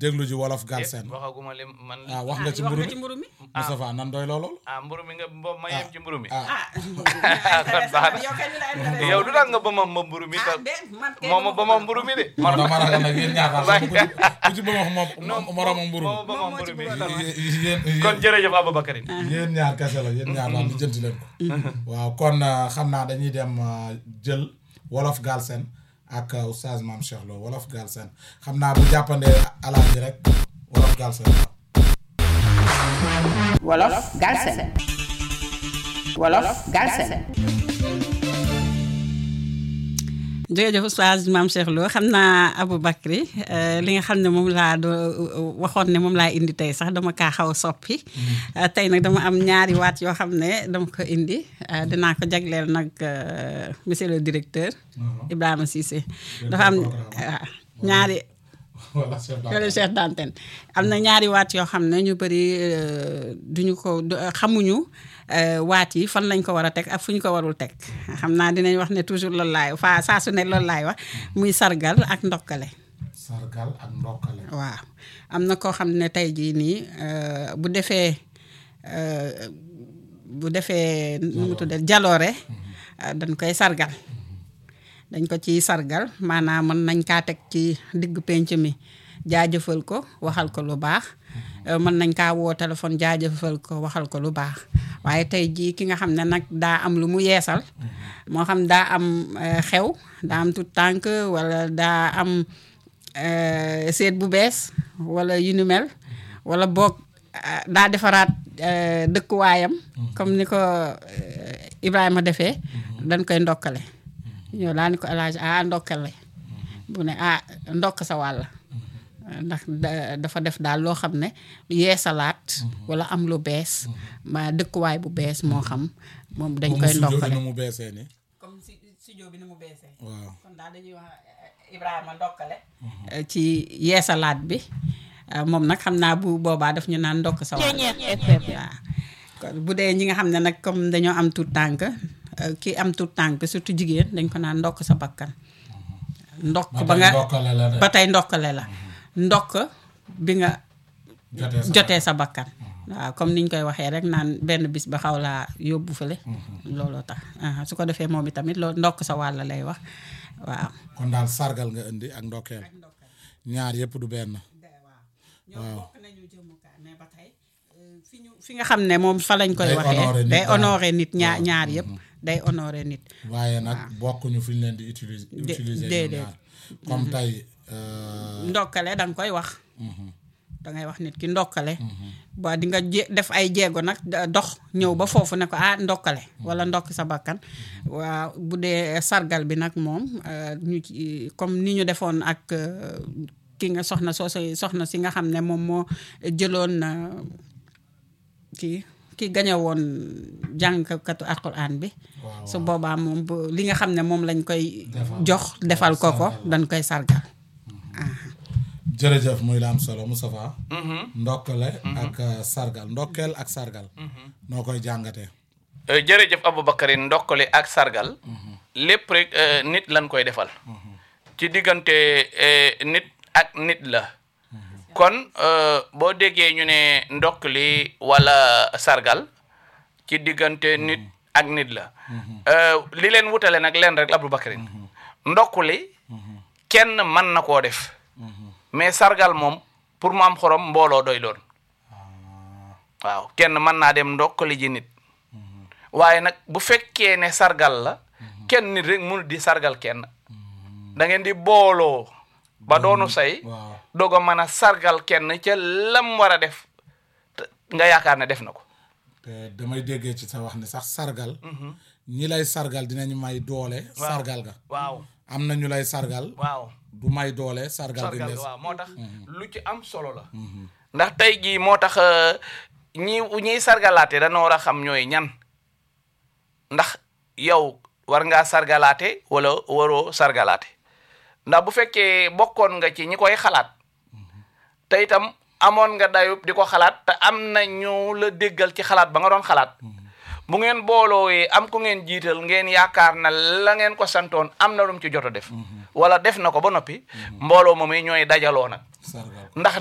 déglu ji wolof Galsen waxaguma lim man ah wax nga ci wax mburu nga mi ci mburu mi Moustapha nan doy loolu ah mburu mi nga ba ma yem ci mburu mi ah ah kon baax na. yow kay li la intéressé yow du tax nga ba ma ma mburu mi ah ta de man kay moom ba ma mburu mi de man dama ragal nag yéen ñaar daal ku ci ku ci ba wax moom moromam mburu moom ba ma Moom moo ci mburu mi bëggoon mi yéen kon jërëjëf Aboubacarine yéen ñaar kese la yéen ñaar daal di jënti leen ko waaw kon euh, xam naa dañuy dem euh, jël wolof Galsen ak euh, oustaz Mame Cheikh Lo wolof Galsen xam naa bu jàppandee alaaj bi rek wolof Galsen waaw wolof Galsen wolof Galsen jërëjëf oustaz Mame Cheikh Lo xam naa Aboubacry li nga xam ne moom laa do waxoon ne moom laa indi tey sax dama kaa xaw a soppi tey nag dama am ñaari waat yoo xam ne dama ko indi dinaa ko jagleel nag monsieur le directeur Ibrahima Cissé dafa am waaw ñaari wala chef wala chef d'antenne am na ñaari waat yoo xam ne ñu bëri duñu ko du- xamuñu euh, waat yi fan lañ ko war a teg ak fu ñu ko warul teg xam naa dinañ wax ne toujours loolu laay fa saa su ne loolu laay wax muy sargal ak ndokkale sargal ak ndokkale waaw am na koo xam ne tey jii nii euh, bu defee euh, bu defee nu mu tuddee jaloore euh, dañ koy sargal dañ ko ciy sargal maanaam mën nañ kaa teg ci digg penc mi jaajëfal ko waxal ko lu baax euh, mën nañ kaa woo téléphone jaajëfal ko waxal ko lu baax waaye tey jii ki nga xam ne nag daa am lu mu yeesal moo xam daa am euh, xew daa am tout tànk wala daa am euh, seet bu bees wala yu ni mel wala boog ah, daa defaraat euh, dëkkuwaayam comme ni ko euh, Ibrahima defee dañ koy ndokkale ñoo laa ni ko alaaj ah ndokkale bu ne ah ndokk sa wàll ndax da- dafa def daal loo xam ne yeesalaat wala am lu bees ma dëkkuwaay bu bees moo xam moom dañ koy ndokkale nu mu beesee ni comme si studio bi ni mu beesee waaw kon daal dañuy wax Ibrahima ndokkale ci yeesalaat bi eh, moom nag xam naa bu boobaa daf ñu naan ndokk sa wàll waaw kon bu dee ñi nga xam ne nag comme dañoo am tout tànk eh, ki am tout tànk surtout jigéen dañ ko naan ndokk sa bakkan ndokk ba nga ndokkale la de ba tey ndokkale la ndokk bi nga jotee sa jotee sa bakkan waaw comme niñ koy waxee rek naan benn bis ba xaw laa yóbbu fële looloo tax ah, su ko defee moom itamit loolu ndokk sa wàll lay wax waaw kon daal sargal nga indi ak ndokkeel ñaar yëpp du benn ñoom bokk nañu jëmukaay mais ba tey fi ñu fi nga xam ne moom fa lañ koy Day waxee honoré nit day daal. honoré nit ñaar ñaar yëpp day honoré nit waaye nag bokkuñu fi ñu leen di utiliser utiliser ñoom déedéet. ñaar comme tey euh, ndokkale da nga koy wax da ngay wax nit ki ndokkale ba di nga jé def ay jéego nag da- dox ñëw ba foofu ne ko ah ndokkale wala ndokk sa bakkan waaw bu dee sargal bi nag moom euh, ñu ci comme ni ñu defoon ak euh, ki nga soxna soo soxna si nga xam ne moom moo jëloon euh, kii ki gañe woon jàngkatu alquran bi waaw su boobaa moom bu li nga xam ne moom lañ koy Defal. jox defal ko ko Sargal. dañ koy sargal jërëjëf muy la am solo Moustapha ndokkale ak euh, sargal ndokkeel ak sargal noo koy jàngatee Euh, jërëjëf Aboubacarine ndokkale ak sargal lépp rek euh, nit lañ koy defal ci diggante euh, nit ak nit la kon euh, boo déggee ñu ne ndokkali wala sargal ci diggante nit ak nit la Euh, li leen wutale nag leen rek Aboubacarine ndokkali kenn mën na koo def mais sargal moom pour mu am xorom mbooloo doy doon waaw kenn mën naa dem ndokkali ji nit waaye nag bu fekkee ne sargal la kenn nit rek mënul di sargal kenn da ngeen di booloo ba doonu say waaw doog a mën a sargal kenn ca lam war a def te nga yaakaar ne def na ko te damay déggee ci sa wax ne sax sargal ñi lay sargal dinañu may doole sargal ga waaw am na ñu lay sargal waaw du may doole sargal gi sargal des waaw moo tax lu ci am solo la ndax tey jii moo tax euh, ñi ñiy sargalaate dañoo war a xam ñooy ñan ndax yow war ngaa sargalaate wala waroo sargalaate ndax bu fekkee bokkoon nga ci ñi koy xalaat te itam amoon nga dayub di ko xalaat te am na ñu la déggal ci xalaat ba nga doon xalaat bu ngeen booloowee am ku ngeen jiital ngeen yaakaar na la ngeen ko santoon am na lu mu ci jot a def wala def na ko ba noppi mbooloo moom ñooy dajaloo nag sargal ndax